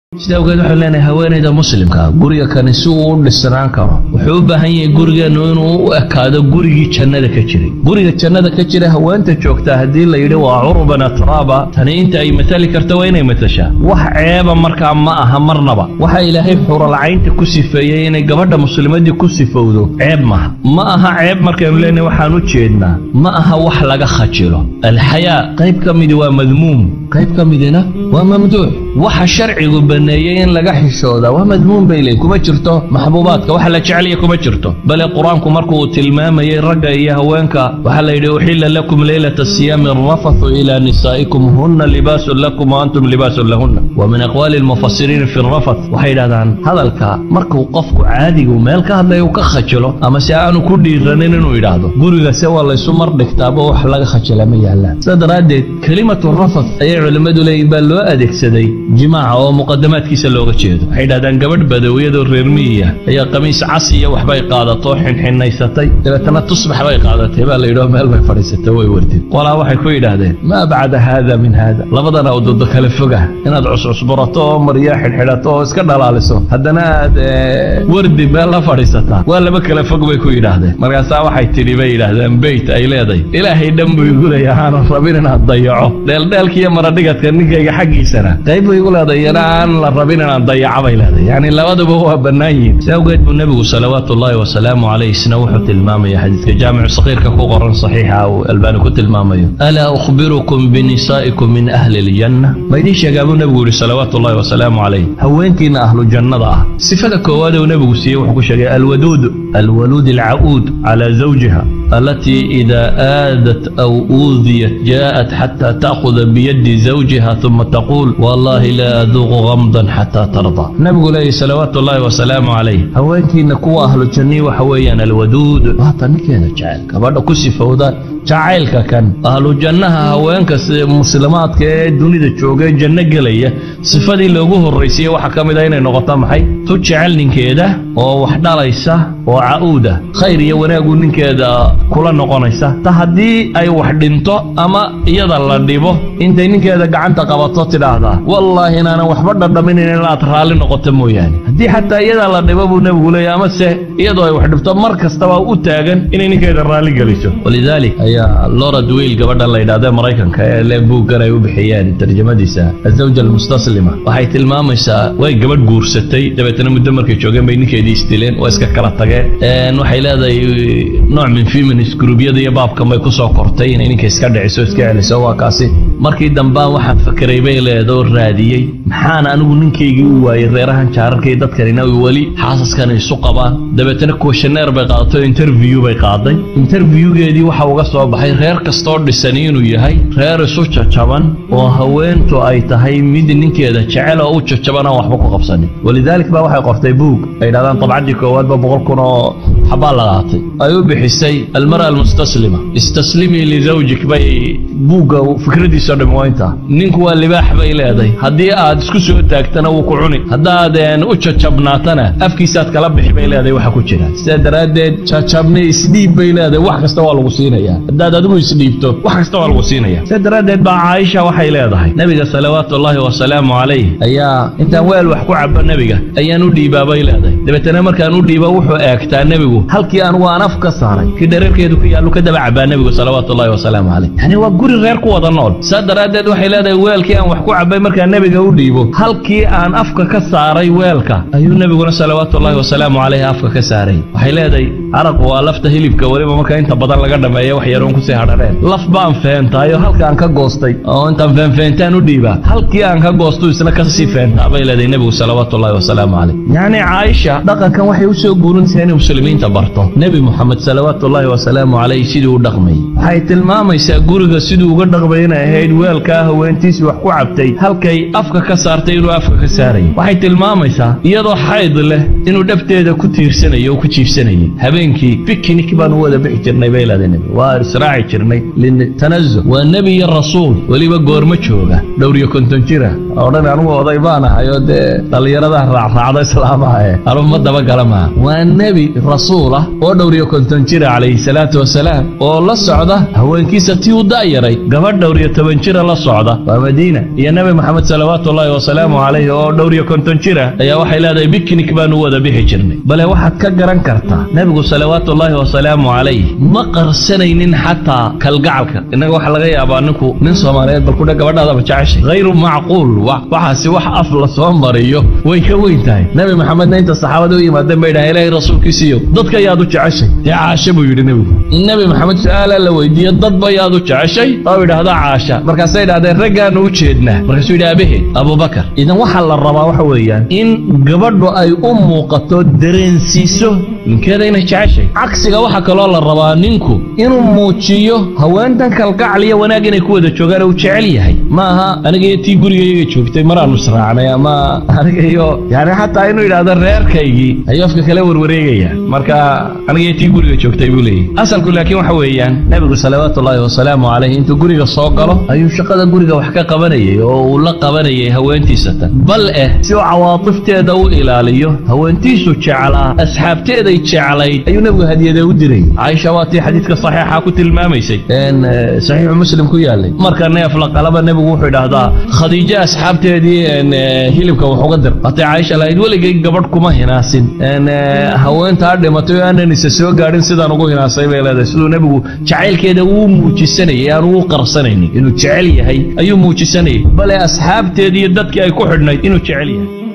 sida awgeed waxaan leenahay haweenayda muslimka guriga kani si uu u dhisnaan karo wuxuu u baahan yahay gurigeennu inuu u ekaado gurigii jannada ka jiray guriga jannada ka jira haweenta joogtaa haddii la yidhi waa curuban atraaba tani inta ay matali karto waa inay matashaa wax ceeba markaa ma aha marnaba waxa ilaahay xuralcaynta ku sifeeyey inay gabadha muslimadii ku sifowdo ceeb maaha ma aha ceeb markaynu leenahay waxaan u jeednaa ma aha wax laga khajilo alxayaa qayb ka midi waa madmuum qayb ka midina waa mamduuc waxa sharcigu baneeyey in laga xishooda waa madmuun bay leeyihin kuma jirto maxbuubaadka waxa la jeceliya kuma jirto bale qur-aanku markuu tilmaamayey ragga iyo haweenka waxaa la yidhi uxilla lakum leylata siyaami rafathu ilaa nisaa'ikum hunna libaasun lakum wa antum libaasun lahunna wa min aqwaali almufasiriina fi rafath waxay yidhahdaan hadalka markuu qofku caadigu meel ka hadlaya uu ka khajilo ama si aanu ku dhiiranin inuu yidhaahdo gurigase waa laysu mar dhigtaaba wax laga khajila ma yaallaan sidaa daraaddeed kelimatu rafath ayay culimmadu leeyihin baa loo adeegsaday jimaaca oo muqadamaadkiisa looga jeedo waxay yidhahdaan gabadh badawiyadoo reer miyiya ayaa qamiis cas iyo waxbay qaadato xinxinaysatay dabeetana tusbax bay qaadatay baa la yidhao meel bay fadhiisatay way wartid qolaa waxay ku yidhaahdeen maa bacda haada min haada labadana udodo kale foga inaad cuscusburato oo maryaa xidhxidhato oo iska dhalaaliso haddana aad wardi meel la fadhiisataa waa laba kale fog bay ku yidhaahdeen markaasaa waxay tidhi bay yidhaahdeen beyt ay leedahay ilaahay dhan buu igu leeyahay aanan rabin inaad dayaco dheeldheelkiiyo maradhigadka ninkayga xaggiisana qayb buu igu leedahay iyana aan la rabin inaan dayaco bay leedahay yacni labaduba waa bannaan yihiin si awgeed buu nebigu salawaatu ullaahi wasalaamu calayh isna wuxuu tilmaamaya xadiiska jaamicu sakhiirka ku qoran saxiixa uu albaani ku tilmaamayo alaa ukhbirukum binisaa'ikum min ahli aljanna ma idiin sheegaa buu nebigu yidhi salawaatu ullaahi wasalaamu calayh haweenkiina ahlu jannada ah sifada koowaad uu nebigu siiyey wuxuu ku sheegay alwaduud alwaluud alcacuud calaa zawjiha التي إذا آذت أو أوذيت جاءت حتى تأخذ بيد زوجها ثم تقول والله لا أذوق غمضا حتى ترضى نبي عليه صلوات الله وسلامه عليه هوانكي نكو أهل الجنة وحويا الودود هذا كذا جعل كبار كسي فوضى jacaylka kan ahlu jannaha haweenka muslimaadka ee dunida jooga janno gelaya sifadii loogu horraysayey waxaa ka mid ah inay noqoto maxay tu jecel ninkeeda oo wax dhalaysa oo ca'uuda khayr iyo wanaagu ninkeeda kula noqonaysa ta haddii ay wax dhinto ama iyada la dhibo intay ninkeeda gacanta qabato tidhaahdaa wallaahi inaanan waxba dhadhaminayn inaad raalli noqoto mooyaane haddii xataa iyada la dhibo buu nebigu leeyahy amase iyadoo ay wax dhibto mar kastaba u taagan inay ninkeeda raalli geliso walidaalik ayaa lora dwiil gabadha la yidhahda maraykanka ee le buuggan ay u bixiyeen tarjamadiisa azawja almustaslima waxay tilmaamaysaa way gabadh guursatay dabeetana muddo markay joogeen bay ninkeedii isdileen waa iska kala tageen waxay leedahay nooc min feminist gruubyada iyo baabkan bay kusoo kortay inay ninka iska dhiciso iska celiso waa kaasi markii dambaan waxaan fakeray bay leedoo raadiyey maxaan anigu ninkaygii u waayey reerahan jaararka iyo dadkanina weli xaasaskan isu qabaan dabeetana kuwashaneer bay qaadato interview bay qaaday interviewgeedii waxa uga soo baxay reer kastoo dhisani inuu yahay reer isu jajaban oo haweentu ay tahay mid ninkeeda jecel oo u jajaban aan waxba ku qabsanin walidaalik baa waxay qortay buug ay yidhahdaan dabcaddii koowaadba boqol kun oo xabaa la qaatay ay u bixisay almara almustaslima istaslimii lizawjik bay buugga fikradiisao dhami waa intaa ninku waa libaax bay leedahay haddii aad isku soo taagtana wuu ku cuni haddaad u jajabnaatana afkiisaad kala bixi bay leedahay waxa ku jira sidaa daraaddeed jajabni isdhiib bay leedahay wax kasta waa lagu siinaya haddaad adigu isdhiibto wax kasta waa lagu siinaya sidaa daraaddeed baa caaisha waxay leedahay nebiga salawaatu ullaahi wasalaamu calayh ayaa intaan weel wax ku cabo nebiga ayaan u dhiibaa bay leedahay dabeetana markaan u dhiiba wuxuu eegtaa nebigu halkii anugu aan af ka saaray kii dhareerkeedu ku yaallu ka daba cabaa nebigu salawaatu ullahi wasalaamu calayh yani waa guri reer ku wada nool saa daraaddeed waxay leedahay weelkii aan wax ku cabay markaan nebiga u dhiibo halkii aan afka ka saaray weelka ayuu nebiguna salawaatu ullahi wasalaamu calayh afka ka saaray waxay leedahay caraqu waa lafta hilibka weliba marka inta badan laga dhameeya wax yaroon kusii hadhaneen laf baan feentaayo halkaan ka goostay oo intaan feenfeentaan u dhiibaa halkii aan ka goostu isna kasii feentaa bay leedahay nebigu salawaatu ullahi wasalaamu calayh yacni caaisha dhaqankan waxay u soo guurinaysaa inay muslimiinta barto nebi moxamed salawaatu ullaahi wasalaamu calayh siduu u dhaqmayay waxay tilmaamaysaa guriga siduu uga dhaqmay inay ahayd weelkaa haweentiisii wax ku cabtay halkay afka ka saartay inuu afka ka saarayay waxay tilmaamaysaa iyadoo xayd leh inuu dhabteeda ku tiirsanayo oo ku jiifsanayay habeenkii bikinik baan u wada bixi jirnay bay leedahay nebi waa israaci jirnay litanazuh waa nebi iyo rasuul weliba goormo jooga dhowr iyo konton jira odhan anugu oday baan ahay oo dee dhallinyaradaa raacraacda islaamaha ee anuma dabagala maaha waa nebi rasuul rasuulah oo dhowriyo konton jira calayhi salaatu wasalaam oo la socda haweenkiisa tii u da'yaray gabadh dhowriyo toban jira la socda waa madiina iyo nebi moxamed salawaatu ullaahi wasalaamu calayhi oo dhowriyo konton jira ayaa waxay leedahay biknik baanu wada bixi jirnay bale waxaad ka garan kartaa nebigu salawaatu ullaahi wasalaamu calayh ma qarsanaynin xataa kalgacalka innaga waxaa laga yaabaa ninku nin soomaaliyeed bal kudha gabadhaadaba jeceshay hayru macquul waxaasi wax af la soo mariyo way ka weyn tahay nebi maxamedna inta saxaabada u yimaadeen bay dhahay ilaahay rasuulkiisiiyo dadka yaad u jeceshay dee caasha buu yidhi nebigu in nebi maxamed su-aala la weydiiyo dadba yaad u jeceshay oo idhaahda caasha markaasay idhahdeen raggaanu u jeednaa markaasuu yidhi abaheed abubakar idan waxaa la rabaa waxa weeyaan in gabadhu ay u muuqato dareensiiso ninkeeda inay jeceshay cagsiga waxaa kaloo la rabaa ninku inuu muujiyo haweentan kalgacal iyo wanaag inay ku wada joogaan uu jecel yahay ma aha aniga iyo tii gurigayaga joogtay maraanu israacnay ama aniga iyo yani xataa inuu yidhaahdo reerkaygii ayuu afka kale warwareegaya marka aniga iyo tii guriga joogtay buu leeyahy asalku laakiin waxa weeyaan nebigu salawaatu ullaahi wasalaamu calayh intuu guriga soo galo ayuu shaqada guriga wax ka qabanayay oo uu la qabanayay haweentiisa tan bal eh si uu cawaatifteeda u ilaaliyo haweentiisu jeclaa asxaabteeday jeclayd ayuu nebigu hadiyada u diray caaisha waa tii xadiidka saxiixa ku tilmaamaysay saxiixu muslim ku yaalay marka neef la qalaba nebigu wuxuu idhaahdaa khadiijo asxaabteedii hilibka wax uga dir hatay caaisha lahayd weligay gabadh kuma hinaasin haweentaa dhimatay oo aanan isa soo gaadhin sidaan ugu hinaasay bay leedahay siduu nebigu jacaylkeeda uu muujisanayay aanu u qarsanaynin inuu jecel yahay ayuu muujisanayay bale asxaabteedii iyo dadkii ay ku xidhnayd inuu jecel yahay